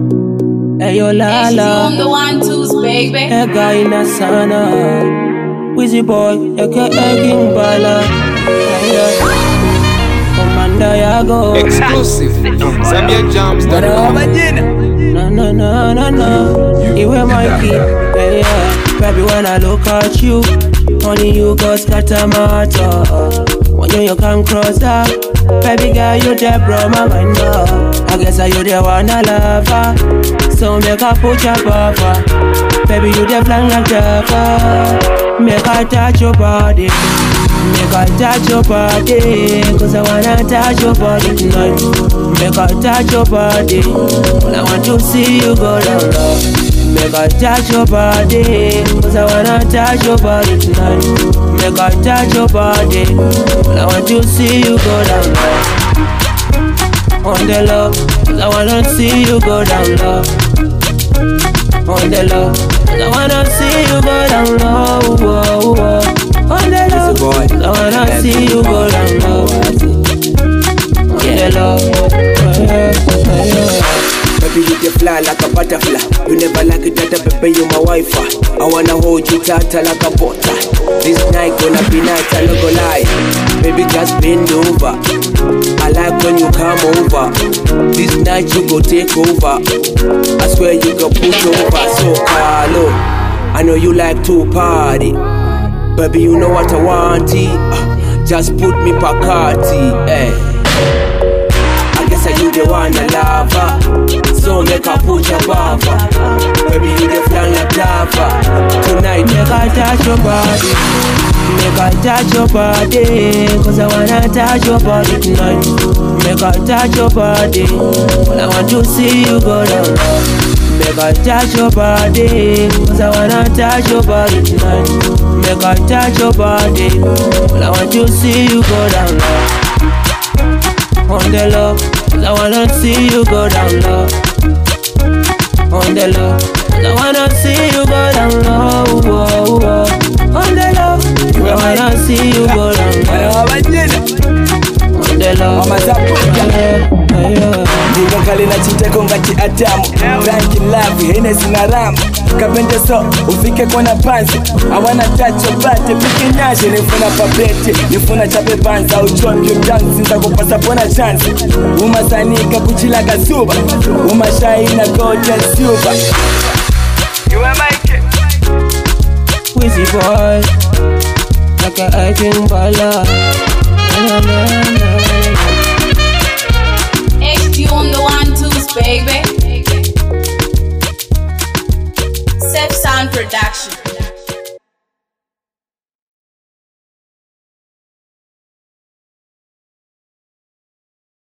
Hey yo la And she's la, on the one twos, baby. ega ina sana. Wizzy boy, aka King Bala. Hey, yeah. Komanda yago. Exclusive. Zambia Jams. Na na na na na. Iwe Mikey. Hey, yeah. Baby, when I look at you, only you got scatter my heart. When you, you come cross that, baby girl, you there, bro, my mind up. I guess I you the one I love her. So make her put your buffer. Baby, you the flying like Jaffa. Make her touch your body. Make her touch your body. Cause I wanna touch your body tonight. Make her touch your body. Well, I want to see you go down low. Make her touch your body. Cause I wanna touch your body tonight. Make her touch your body. Well, I want to see you go down low. On the low. Cause I wanna see you go down low. On the low. Cause I wanna see you go down low. Whoa, whoa. On the low. boy. Cause I wanna see you go down low. On the low. Yeah, yeah, yeah. Baby, you can fly like a butterfly. You never like it that, baby, you my wife. I wanna hold you tight like a butter. This night gonna be night, I no go lie. Baby, just bend over. I like when you come over. This night you go take over. I swear you go push over. So Carlo, I know you like to party. Baby, you know what I want. Uh, just put me Bacardi, eh. I guess I you the one I love her. So make her put your buffer. Baby, you the flan like lava. Tonight, Make her touch your body. Make her touch your body. Cause I wanna touch your body tonight. Make her touch your body. Well, I want to see you go down low. Make her touch your body. Cause I wanna touch your body tonight. Make her touch your body. Well, I want to see you go down low. On the low. Cause I wanna see you go down low. On the low. Cause I wanna see you go down low. Whoa, whoa. On the low. Cause I wanna see you go down low. On the low. Mama Zapu. Yeah, yeah. ndingakale na chiteko ngati adamu ranki lavi henesi na ramu kapende so ufike kona pansi awana tacho bate pike nyashe nifuna papete nifuna chape panza uchopyo mtanzi nzakupasa pona chansi umasanika kuchila kasuba umashaina koja suba Wizzy boy, like a acting bala. Na, na, na, na. HD on the one twos, baby. Self Sound Production.